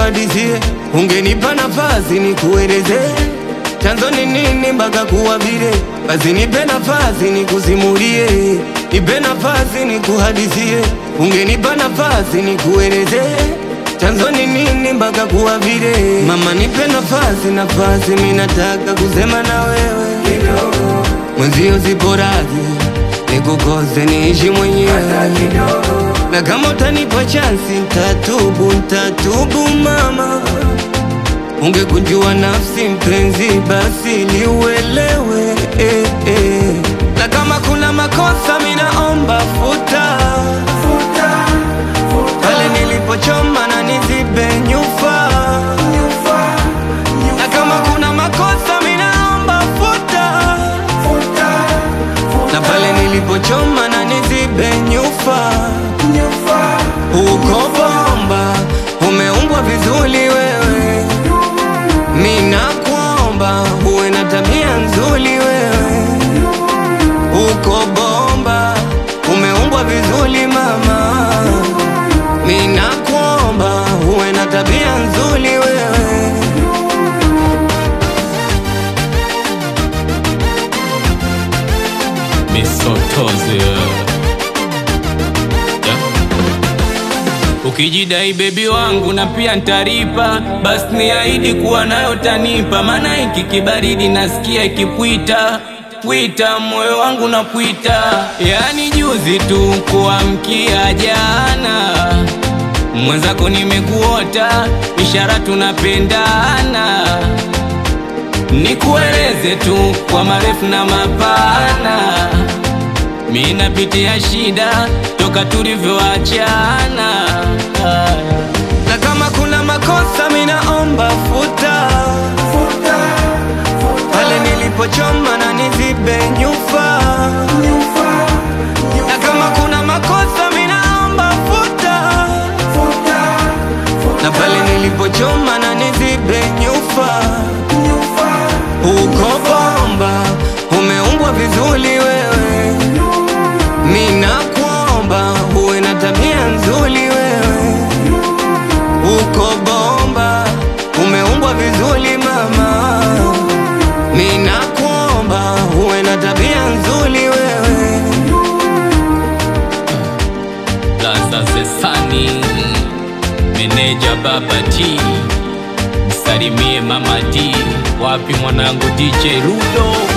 nikuhadisie, ungenipa nafasi nikueleze chanzo ni nini mpaka kuwa vile. Basi nipe nafasi nikusimulie, nipe nafasi nikuhadisie, ungenipa nafasi nikueleze chanzo ni nini mpaka kuwa vile. Mama nipe nafasi, nafasi, mimi nataka kusema na wewe mwenzio, sipo radhi nikukose niishi mwenyewe na kama utanipa chansi ntatubu, ntatubu mama. Ungekunjua nafsi mpenzi, basi liuelewe eh, eh. Na kama kuna makosa minaomba futa, pale nilipochoma na nizibe nyufa, na kama kuna makosa minaomba futa, na pale nilipochoma na nizibe nyufa uko bomba, umeumbwa vizuri wewe, mina kuomba uwe na tabia nzuri wewe. Uko bomba, umeumbwa vizuri mama, mina kuomba uwe na tabia nzuri wewe. Misotozi yeah. Ukijidai bebi wangu na pia ntaripa, basi niahidi kuwa nayo tanipa, maana hiki kibaridi nasikia ikipwita pwita, moyo wangu na pwita. Yani juzi tu kuamkia jana, mwenzako nimekuota, ishara tunapendana Nikueleze tu kwa marefu na mapana, mi napitia shida toka tulivyoachana. Na kama kuna makosa minaomba futa, pale nilipochoma na nizibe nyufa. Na kama kuna makosa minaomba futa, na pale nilipochoma na nizibe nyufa. Uko bomba, umeumbwa vizuri wewe, mina kuomba uwe na tabia nzuri wewe. Uko bomba, umeumbwa vizuri mama, mina kuomba uwe na tabia nzuri wewe. Laza Zesani, meneja Baba T, msalimie Mama D, wapi mwanangu DJ Ludo